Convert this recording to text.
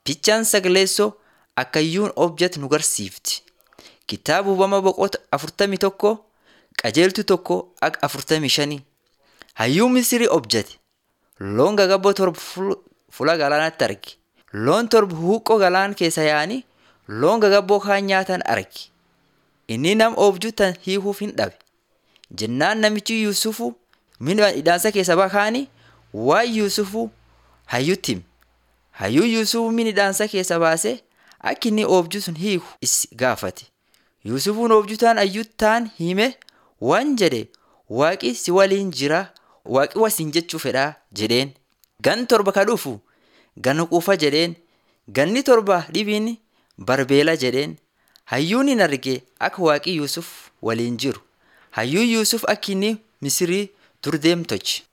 Fichaan sagaleessoo akkayyuun object nu garsiifti. Kitaaba hubama boqota afurtamii tokko qajeeltu tokko akka afurtamii shanii. Hayyuun Misirii objate loon gagabboo torba fuula galaanaatti arge. Loon torba huuqqoo galaana keessa yaa'anii loon gagabboo kaan nyaatan arge. Inni nama oobjuu tan hiikuuf hin dhabe. Jennaan namichi Yuusufu mina hidhaansa keessa bakaanii waan Yuusufu hayyutti hime. Hayyuun Yuusufu mina hidhaansa keessa baasee akka inni oobjuu sun hiiku is gaafate. Yuusufuun oobjuu taan hayyuu taan hime waan jedhe waaqi si waliin jira waaqi wasiin jechuu fedhaa jedheen. Gan torba ka dhufu gan quufa jedheen. Ganni torba dhibiin barbeela jedheen. Hayyuun hin arge akka waaqi Yuusuf waliin jiru. Hayyuun Yuusuf akka inni Misirii dur deemu tolche.